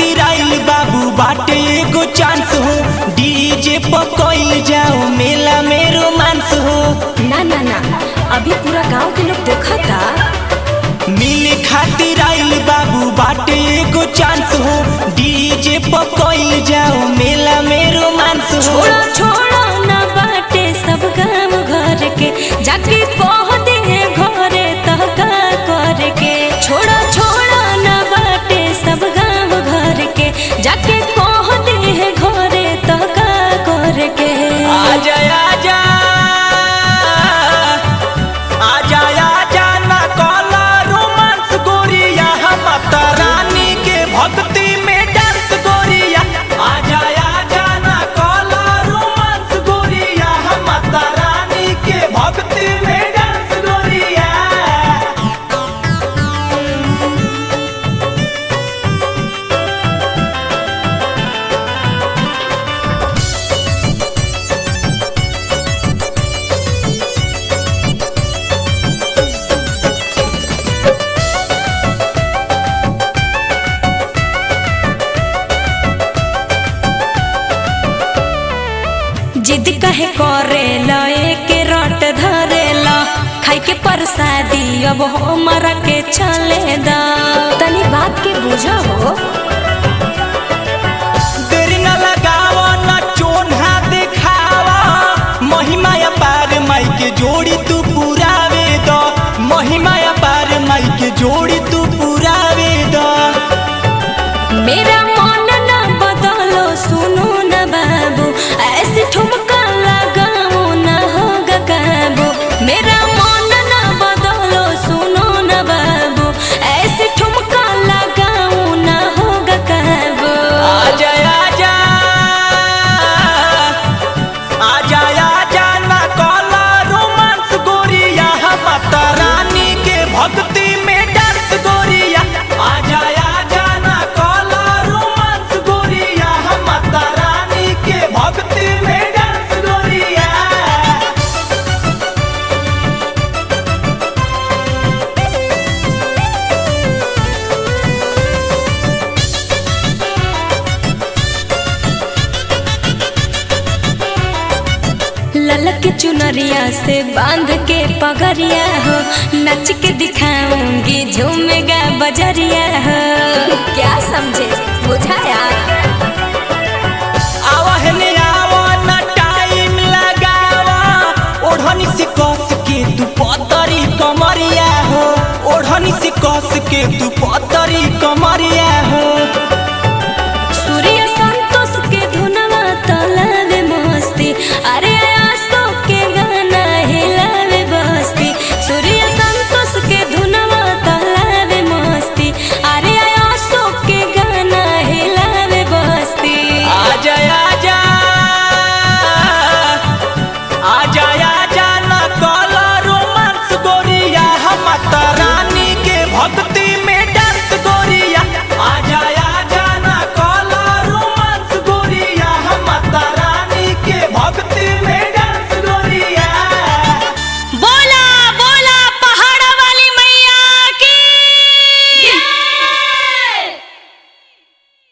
खातिर आइल बाबू बाटे एगो चांस हो डीजे पर कोइल जाओ मेला में रोमांस हो ना ना ना अभी पूरा गांव के लोग देखता मिले खातिर आइल बाबू बाटे एगो चांस हो डीजे पर कोइल जाओ मेला में रोमांस हो छोड़ो छोड़ो ना बाटे सब गांव घर के जाके कह दे घरे तह का कर के छोड़ो छोड़ो ना बाटे सब गांव घर के जाके कह दे घरे तह का कर के आजा आजा आजा आजा ना कला रोमांस गोरिया हम माता रानी के भक्ति में डांस गोरिया आजा आजा ना कला रोमांस गोरिया हम माता रानी के भक्ति में डांस गोरिया जिद कहे करे लए के रट धरे ला खाई के प्रसादी अब हमरा के चले दा तनी बात के बुझो हो देर न लगावा न चोन्हा देखावा महिमा पार माई के जोड़ी तू पुरावे द महिमा पार माई के जोड़ी तू पुरावे द मेरा मन न बदलो सुनो न बाबू ऐसे ठुमका लगाओ न होगा काबू मेरा मन न बदलो सुनो न बाबू ऐसे ठुमका लगाओ न होगा काबू आजा आजा आजा आजा ना कला रोमांस गोरिया हम माता रानी के भक्ति में डांस गोरिया आजा आजा ना कला रोमांस गोरिया हम माता रानी के भक्ति में डांस गोरिया ललक चुनरिया से बांध के पगरिया हो नच के दिखाऊंगी झूमेगा बजरिया हो क्या समझ